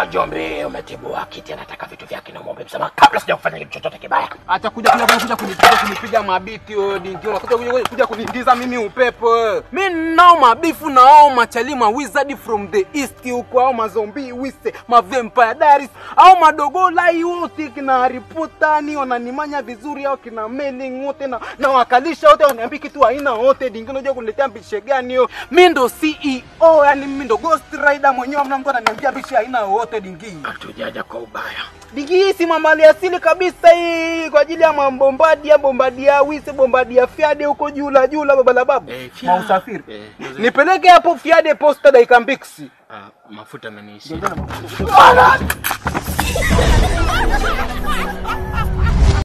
Njombe, umetibua kiti, anataka vitu vyake na muombe msamaha kabla sija kufanya kitu chochote kibaya. Acha kuja kuja kuja kunipiga kunipiga mabiti wewe dingi. Unakuja kuja kuja kuniingiza mimi upepo. wewe. Mimi nao mabifu na hao machali ma wizard from the east huko au mazombi wise ma vampire diaries au madogo lai wote kina Harry Potter ni wananimanya vizuri au kina mailing wote na, na wakalisha wote waniambia kitu haina wote dingi unajua kuniletea mbishe gani hiyo. Mimi ndo CEO yani mimi ndo Ghost Rider mwenyewe mna mtu ananiambia mbishe haina wote dingi. Hatujaja kwa ubaya. Digi hii si mamali asili kabisa hii kwa ajili ya mambombadia bombadia wise bombadia fiade huko jula jula baba la babu Eh, fya- mausafiri Eh, ndio- nipeleke hapo fiade posta dakika mbiksi Ah, mafuta ameniishia. Bwana!